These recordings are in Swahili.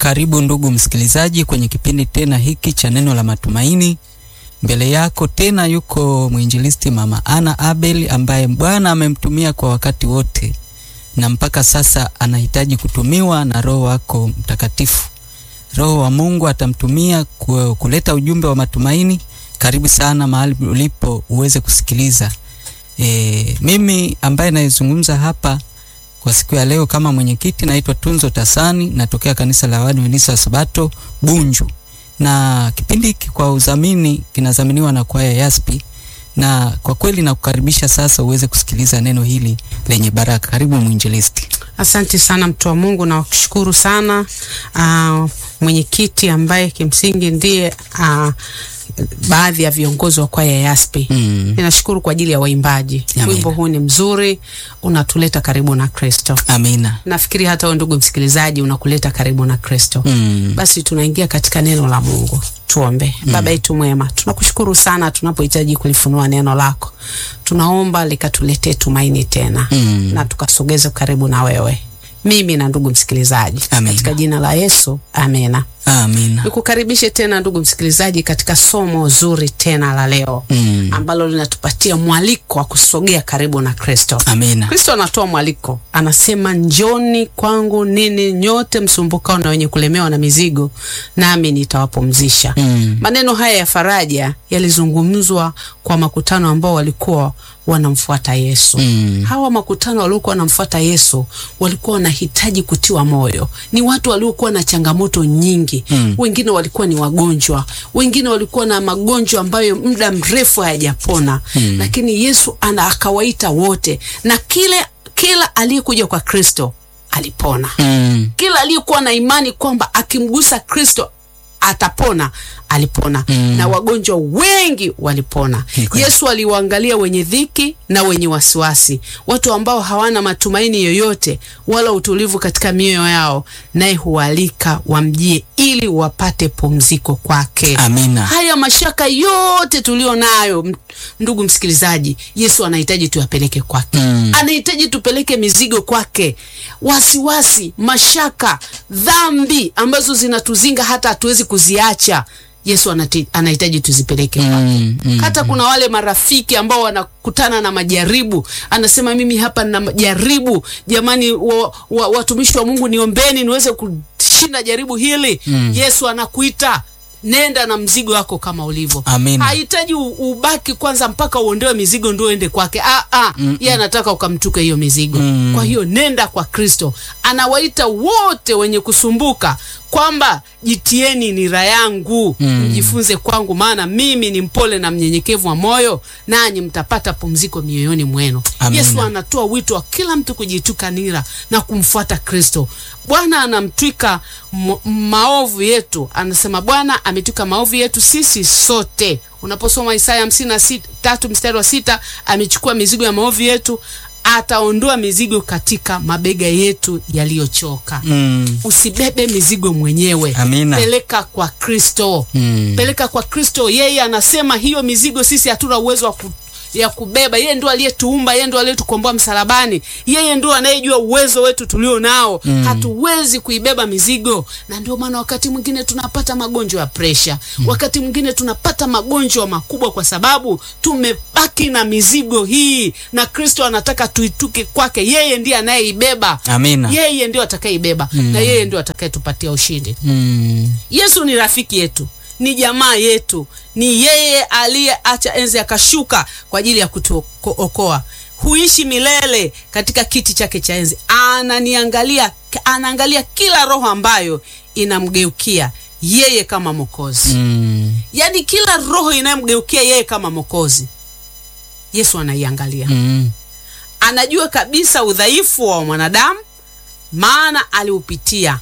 Karibu ndugu msikilizaji kwenye kipindi tena hiki cha neno la matumaini. Mbele yako tena yuko mwinjilisti Mama Ana Abel ambaye Bwana amemtumia kwa wakati wote na mpaka sasa anahitaji kutumiwa na Roho wako Mtakatifu. Roho wa Mungu atamtumia kuleta ujumbe wa matumaini. Karibu sana mahali ulipo uweze kusikiliza. E, mimi ambaye naizungumza hapa kwa siku ya leo kama mwenyekiti naitwa Tunzo Tasani, natokea kanisa la Waadventista wa Sabato Bunju, na kipindi hiki kwa udhamini kinadhaminiwa na kwaya Yaspi, na kwa kweli nakukaribisha sasa uweze kusikiliza neno hili lenye baraka. Karibu mwinjilisti. Asante sana mtu wa Mungu, na kushukuru sana uh, mwenyekiti ambaye kimsingi ndiye uh, baadhi ya viongozi wa kwaya Yaspi. Mm. Ninashukuru kwa ajili ya waimbaji. Amina. Wimbo huu ni mzuri, unatuleta karibu na Kristo. Amina. Nafikiri hata wewe ndugu msikilizaji unakuleta karibu na Kristo. Mm. Basi tunaingia katika neno la Mungu. Tuombe. Baba yetu mwema, tunakushukuru sana tunapohitaji kulifunua neno lako. Tunaomba likatuletee tumaini tena Mm. na tukasogeze karibu na wewe, mimi na ndugu msikilizaji, Amina. katika jina la Yesu, amena. Amina. Nikukaribishe tena ndugu msikilizaji katika somo zuri tena la leo Mm. ambalo linatupatia mwaliko wa kusogea karibu na Kristo. Amina. Kristo anatoa mwaliko, anasema njoni kwangu nini nyote msumbukao na wenye kulemewa na mizigo, nami nitawapumzisha. Mm. Maneno haya ya faraja yalizungumzwa kwa makutano ambao walikuwa wanamfuata Yesu. Mm. Hawa makutano waliokuwa wanamfuata Yesu walikuwa wanahitaji kutiwa moyo. Ni watu waliokuwa na changamoto nyingi. Mm. Wengine walikuwa ni wagonjwa, wengine walikuwa na magonjwa ambayo muda mrefu hayajapona. Mm. Lakini Yesu ana akawaita wote, na kile kila aliyekuja kwa Kristo alipona. Mm. Kila aliyekuwa na imani kwamba akimgusa Kristo atapona alipona Mm. na wagonjwa wengi walipona. Ni kweli. Yesu aliwaangalia wenye dhiki na wenye wasiwasi, watu ambao hawana matumaini yoyote wala utulivu katika mioyo yao, naye hualika wamjie ili wapate pumziko kwake. Amina. Haya mashaka yote tulio nayo, m- ndugu msikilizaji, Yesu anahitaji tuyapeleke kwake. Mm. Anahitaji tupeleke mizigo kwake, wasiwasi, mashaka, dhambi ambazo zinatuzinga hata hatuwezi kuziacha. Yesu anati- anahitaji tuzipeleke kwake. Mm. Mm. Hata kuna wale marafiki ambao wanakutana na majaribu, anasema mimi hapa nina majaribu, jamani, wa, wa, watumishi wa Mungu niombeni niweze kushinda jaribu hili. Yesu anakuita nenda na mzigo wako kama ulivyo. Amina. Hahitaji u- ubaki kwanza mpaka uondoe mizigo ndio uende kwake. Ah, ah, yeye anataka ukamtuke hiyo mizigo. Mm. Kwa hiyo nenda kwa Kristo. Anawaita wote wenye kusumbuka kwamba jitieni nira yangu Mm. mjifunze kwangu, maana mimi ni mpole na mnyenyekevu wa moyo, nanyi mtapata pumziko mioyoni mwenu. Amina. Yesu anatoa wito wa kila mtu kujituka nira na kumfuata Kristo. Bwana anamtwika m- maovu yetu, anasema Bwana ametwika maovu yetu sisi sote. Unaposoma Isaya hamsini na sit- tatu mstari wa sita, amechukua mizigo ya maovu yetu, ataondoa mizigo katika mabega yetu yaliyochoka. Mm. Usibebe mizigo mwenyewe, Amina. peleka kwa Kristo Mm. peleka kwa Kristo. Yeye anasema hiyo mizigo sisi hatuna uwezo wa ku, ya kubeba. Yeye ndo aliyetuumba, yeye ndo aliyetukomboa msalabani, yeye ndo anayejua uwezo wetu tulio nao. Hatuwezi kuibeba mizigo, na ndio maana wakati mwingine tunapata magonjwa ya presha, wakati mwingine tunapata magonjwa makubwa kwa sababu tumebaki na mizigo hii, na Kristo anataka tuituke kwake. Yeye ndiye anayeibeba, Amina. yeye ndio atakayeibeba na yeye ndio atakayetupatia ushindi. Mm. Yesu ni rafiki yetu, ni jamaa yetu, ni yeye aliyeacha enzi akashuka kwa ajili ya kutuokoa. Huishi milele katika kiti chake cha enzi, ananiangalia, anaangalia kila roho ambayo inamgeukia yeye kama Mwokozi. Mm. Yaani kila roho inayomgeukia yeye kama Mwokozi, Yesu anaiangalia Mm. anajua kabisa udhaifu wa mwanadamu, maana aliupitia.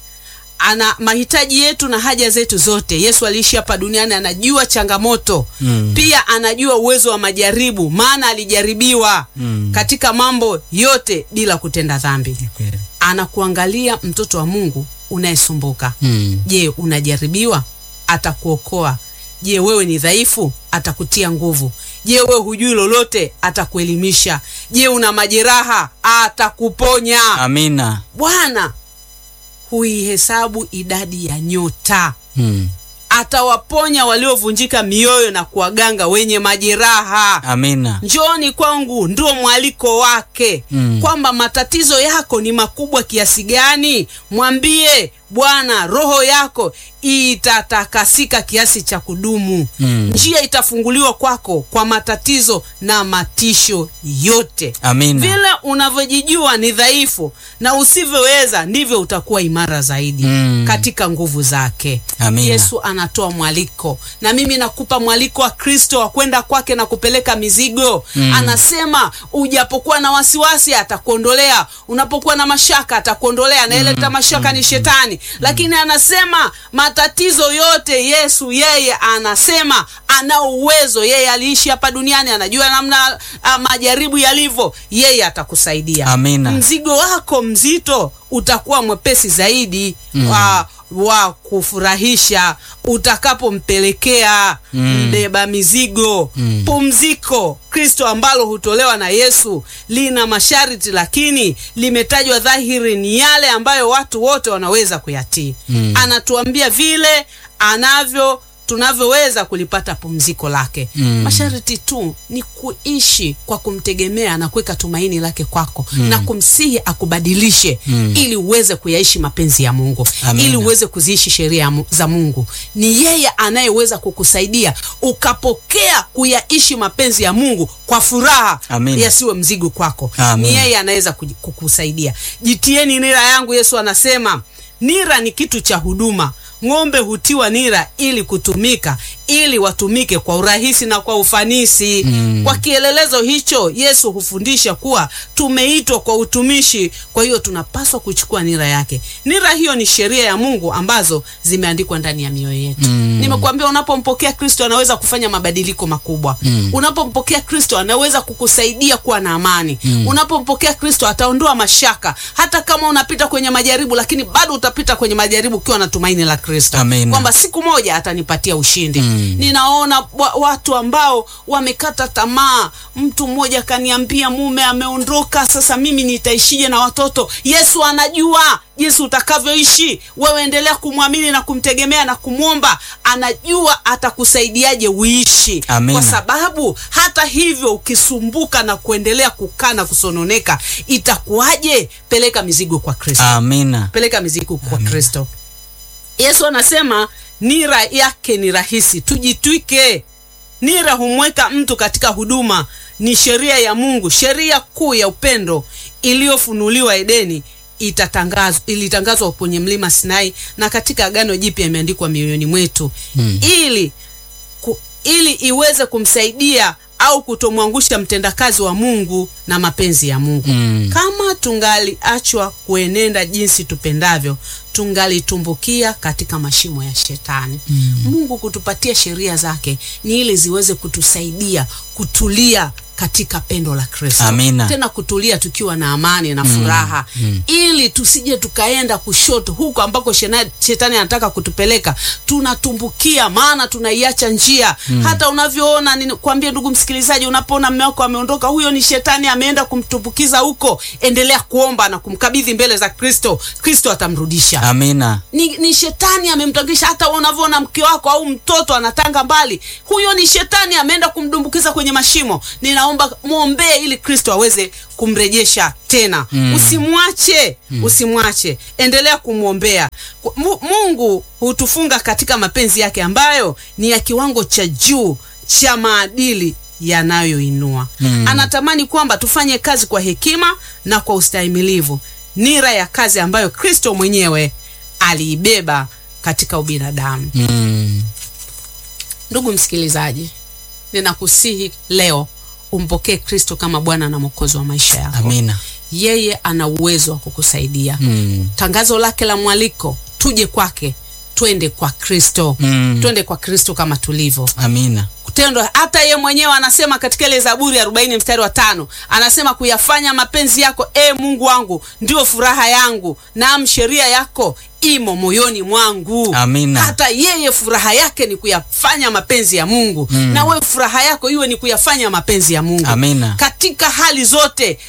Ana mahitaji yetu na haja zetu zote. Yesu aliishi hapa duniani, anajua changamoto Mm. pia anajua uwezo wa majaribu, maana alijaribiwa Mm. katika mambo yote bila kutenda dhambi. Kweli. Anakuangalia mtoto wa Mungu unayesumbuka. Mm. Je, unajaribiwa? Atakuokoa. Je, wewe ni dhaifu? Atakutia nguvu. Je, wewe hujui lolote? Atakuelimisha. Je, una majeraha? Atakuponya. Amina. Bwana huihesabu idadi ya nyota Mm. atawaponya waliovunjika mioyo na kuwaganga wenye majeraha Amina. njoni kwangu ndio mwaliko wake Mm. kwamba matatizo yako ni makubwa kiasi gani mwambie bwana roho yako itatakasika kiasi cha kudumu Mm. njia itafunguliwa kwako kwa matatizo na matisho yote Amina. vile unavyojijua ni dhaifu na usivyoweza ndivyo utakuwa imara zaidi Mm. katika nguvu zake Amina. yesu anatoa mwaliko na mimi nakupa mwaliko wa kristo wa kwenda kwake na kupeleka mizigo Mm. anasema ujapokuwa na wasiwasi atakuondolea unapokuwa na mashaka atakuondolea anayeleta mashaka ni shetani lakini anasema matatizo yote yesu yeye anasema ana uwezo yeye aliishi hapa duniani anajua namna ah, majaribu yalivyo yeye atakusaidia Amina. mzigo wako mzito utakuwa mwepesi zaidi Mm. wa, wa kufurahisha utakapompelekea Mm. mbeba mizigo Mm. pumziko kristo ambalo hutolewa na yesu lina masharti lakini limetajwa dhahiri ni yale ambayo watu wote wanaweza kuyatii Mm. anatuambia vile anavyo tunavyoweza kulipata pumziko lake Mm. masharti tu ni kuishi kwa kumtegemea na kuweka tumaini lake kwako na kumsihi akubadilishe Mm. ili uweze kuyaishi mapenzi ya mungu Amina. ili uweze kuziishi sheria ya Mu- za mungu ni yeye anayeweza kukusaidia ukapokea kuyaishi mapenzi ya mungu kwa furaha Amina. yasiwe mzigo kwako Amina. ni yeye anaweza kuji- kukusaidia jitieni nira yangu yesu anasema nira ni kitu cha huduma ng'ombe hutiwa nira ili kutumika ili watumike kwa urahisi na kwa ufanisi Mm. kwa kielelezo hicho yesu hufundisha kuwa tumeitwa kwa utumishi kwa hiyo tunapaswa kuchukua nira yake nira hiyo ni sheria ya mungu ambazo zimeandikwa ndani ya mioyo yetu Mm. nimekuambia unapompokea kristo anaweza kufanya mabadiliko makubwa Mm. unapompokea kristo anaweza kukusaidia kuwa na amani mm. unapompokea kristo ataondoa mashaka hata kama unapita kwenye majaribu lakini bado utapita kwenye majaribu ukiwa na tumaini la kristo Amina. kwamba siku moja atanipatia ushindi Mm. ninaona wa, watu ambao wamekata tamaa mtu mmoja akaniambia mume ameondoka sasa mimi nitaishije na watoto yesu anajua jinsi utakavyoishi wewe endelea kumwamini na kumtegemea na kumwomba anajua atakusaidiaje uishi Amina. kwa sababu hata hivyo ukisumbuka na kuendelea kukaa na kusononeka itakuwaje peleka mizigo kwa kristo Amina. peleka mizigo kwa kristo yesu anasema nira yake ni rahisi tujitwike nira humweka mtu katika huduma ni sheria ya mungu sheria kuu ya upendo iliyofunuliwa edeni itatangazwa ilitangazwa kwenye mlima sinai na katika agano jipya imeandikwa mioyoni mwetu Mm. ili ku, ili iweze kumsaidia au kutomwangusha mtendakazi wa mungu na mapenzi ya mungu Mm. kama tungaliachwa kuenenda jinsi tupendavyo tungalitumbukia katika mashimo ya shetani mm. mungu kutupatia sheria zake ni ili ziweze kutusaidia kutulia katika pendo la kristo Amina. tena kutulia tukiwa na amani na furaha mm. ili tusije tukaenda kushoto huko ambako shena- shetani anataka kutupeleka tunatumbukia maana tunaiacha njia mm. hata unavyoona kwambia ndugu msikilizaji unapoona mme wako ameondoka huyo ni shetani ameenda kumtumbukiza huko endelea kuomba na kumkabidhi mbele za kristo kristo atamrudisha Amina. ni, ni shetani amemtangisha hata unavyoona mke wako au mtoto anatanga mbali huyo ni shetani ameenda kumdumbukiza kwenye mashimo ninaomba mwombee ili kristo aweze kumrejesha tena mm. usimwache mm. usimwache endelea kumwombea Ku- Mu- mungu hutufunga katika mapenzi yake ambayo ni ya kiwango cha juu cha maadili yanayoinua mm. anatamani kwamba tufanye kazi kwa hekima na kwa ustahimilivu nira ya kazi ambayo kristo mwenyewe aliibeba katika ubinadamu Mm. ndugu msikilizaji ninakusihi leo umpokee kristo kama bwana na mwokozi wa maisha yako Amina. yeye ana uwezo wa kukusaidia Mm. tangazo lake la mwaliko tuje kwake twende kwa kristo Mm. twende kwa kristo kama tulivyo Amina. kutendwa hata ye mwenyewe anasema katika ile zaburi arobaini mstari wa tano anasema kuyafanya mapenzi yako e mungu wangu ndio furaha yangu naam sheria yako imo moyoni mwangu Amina. hata yeye furaha yake ni kuyafanya mapenzi ya mungu mm. na wewe furaha yako iwe ni kuyafanya mapenzi ya mungu Amina. katika hali zote t-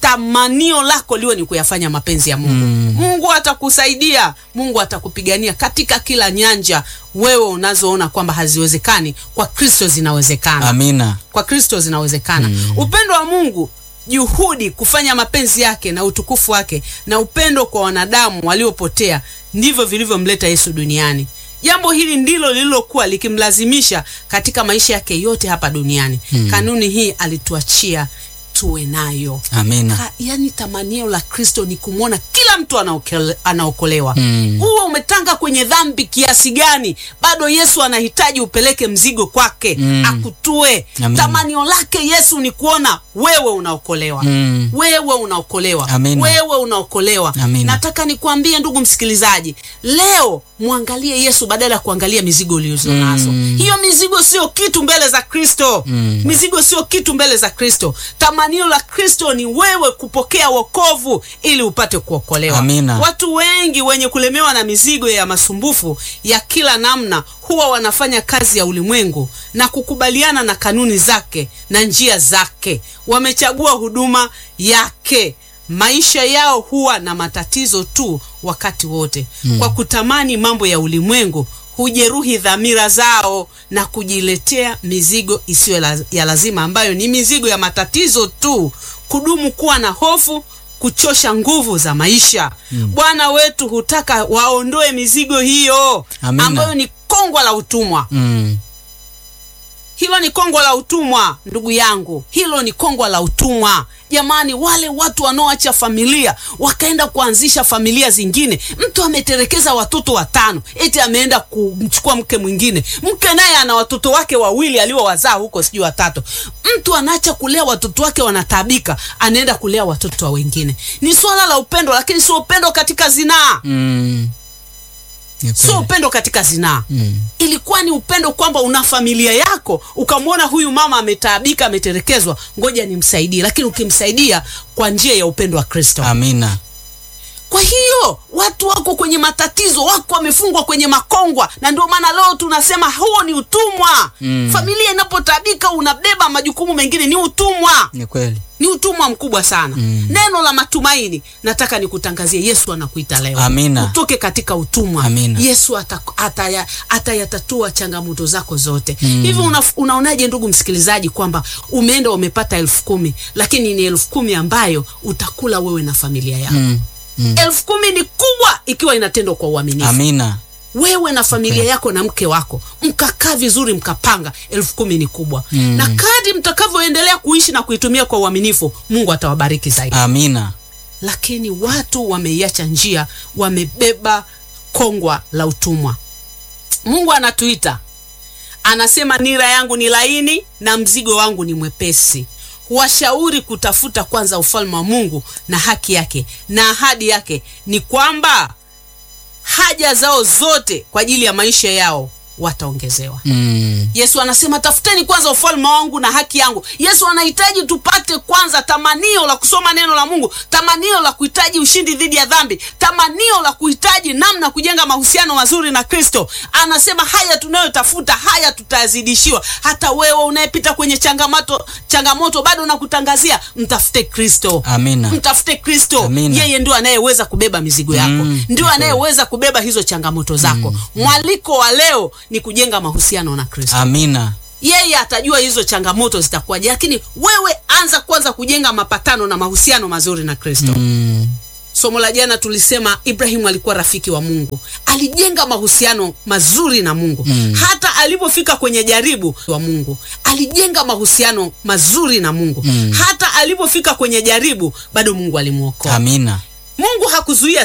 tamanio lako liwe ni kuyafanya mapenzi ya Mungu. Mm. Mungu atakusaidia, Mungu atakupigania katika kila nyanja wewe unazoona kwamba haziwezekani, kwa Kristo zinawezekana Amina. kwa Kristo zinawezekana. Upendo wa Mungu, juhudi kufanya mapenzi yake na utukufu wake, na upendo kwa wanadamu waliopotea, ndivyo vilivyomleta Yesu duniani. Jambo hili ndilo lililokuwa likimlazimisha katika maisha yake yote hapa duniani. Kanuni hii alituachia tuwe nayo. Amina. Ka, yani tamanio la Kristo ni kumwona kila mtu anaokele- anaokolewa. Mm. Uwe umetanga kwenye dhambi kiasi gani, bado Yesu anahitaji upeleke mzigo kwake Mm. akutue. Amen. Tamanio lake Yesu ni kuona wewe unaokolewa Mm. wewe unaokolewa Amina. wewe unaokolewa. Amina. Nataka nikwambie ndugu msikilizaji, leo mwangalie Yesu badala ya kuangalia mizigo ulizo nazo. Mm. Hiyo mizigo sio kitu mbele za Kristo. Mm. Mizigo sio kitu mbele za Kristo. Tamanio la Kristo ni wewe kupokea wokovu ili upate kuokolewa. Amina. Watu wengi wenye kulemewa na mizigo ya masumbufu ya kila namna huwa wanafanya kazi ya ulimwengu na kukubaliana na kanuni zake na njia zake. Wamechagua huduma yake. Maisha yao huwa na matatizo tu wakati wote. Kwa kutamani mambo ya ulimwengu hujeruhi dhamira zao na kujiletea mizigo isiyo la- ya lazima ambayo ni mizigo ya matatizo tu. Kudumu kuwa na hofu kuchosha nguvu za maisha. Bwana wetu hutaka waondoe mizigo hiyo Amina. ambayo ni kongwa la utumwa. Mm. Hilo ni kongwa la utumwa, ndugu yangu, hilo ni kongwa la utumwa. Jamani, wale watu wanaoacha familia wakaenda kuanzisha familia zingine. Mtu ameterekeza watoto watano, eti ameenda kumchukua mke mwingine. Mke naye ana watoto wake wawili aliowazaa huko, sijui watatu. Mtu anaacha kulea watoto wake, wanataabika, anaenda kulea watoto wa wengine. Ni swala la upendo, lakini sio upendo katika zinaa, Mm. Ni sio kweli. upendo katika zinaa Mm. ilikuwa ni upendo kwamba una familia yako, ukamwona huyu mama ametaabika, ametelekezwa, ngoja nimsaidie. Lakini ukimsaidia kwa njia ya upendo wa Kristo. Amina. Kwa hiyo watu wako kwenye matatizo, wako wamefungwa kwenye makongwa, na ndio maana leo tunasema huo ni utumwa. Mm. Familia inapotaabika, unabeba majukumu mengine, ni utumwa Ni kweli. ni utumwa mkubwa sana. Mm. Neno la matumaini, nataka nikutangazie, Yesu anakuita leo, Amina. utoke katika utumwa. Amina. Yesu ata- ataya- atayatatua changamoto zako zote. Mm. Hivi una, unaonaje ndugu msikilizaji, kwamba umeenda umepata elfu kumi lakini ni elfu kumi ambayo utakula wewe na familia yako. Mm. Mm. Elfu kumi ni kubwa ikiwa inatendwa kwa uaminifu Amina. wewe na familia yako na mke wako mkakaa vizuri mkapanga, elfu kumi ni kubwa Mm. na kadri mtakavyoendelea kuishi na kuitumia kwa uaminifu, Mungu atawabariki zaidi. Amina. Lakini watu wameiacha njia, wamebeba kongwa la utumwa. Mungu anatuita, anasema nira yangu ni laini na mzigo wangu ni mwepesi. Huwashauri kutafuta kwanza ufalme wa Mungu na haki yake, na ahadi yake ni kwamba haja zao zote kwa ajili ya maisha yao wataongezewa. Mm. Yesu anasema tafuteni kwanza ufalme wangu na haki yangu. Yesu anahitaji tupate kwanza tamanio la kusoma neno la Mungu, tamanio la kuhitaji ushindi dhidi ya dhambi, tamanio la kuhitaji namna kujenga mahusiano mazuri na Kristo. Anasema haya tunayotafuta haya tutazidishiwa. Hata wewe unayepita kwenye changamoto, changamoto bado nakutangazia, mtafute Kristo. Amina. Mtafute Kristo. Amina. Yeye ndio anayeweza kubeba mizigo yako, Mm, ndio ni anayeweza kubeba hizo changamoto zako. Mwaliko wa leo ni kujenga mahusiano na Kristo. Amina. Yeye atajua hizo changamoto zitakuwaje, lakini wewe anza kwanza kujenga mapatano na mahusiano mazuri na Kristo. Mm. Somo la jana tulisema Ibrahimu alikuwa rafiki wa Mungu, alijenga mahusiano mazuri na Mungu Mm. hata alipofika kwenye jaribu wa Mungu alijenga mahusiano mazuri na Mungu Mm. hata alipofika kwenye jaribu bado Mungu alimwokoa. Amina. Mungu hakuzuia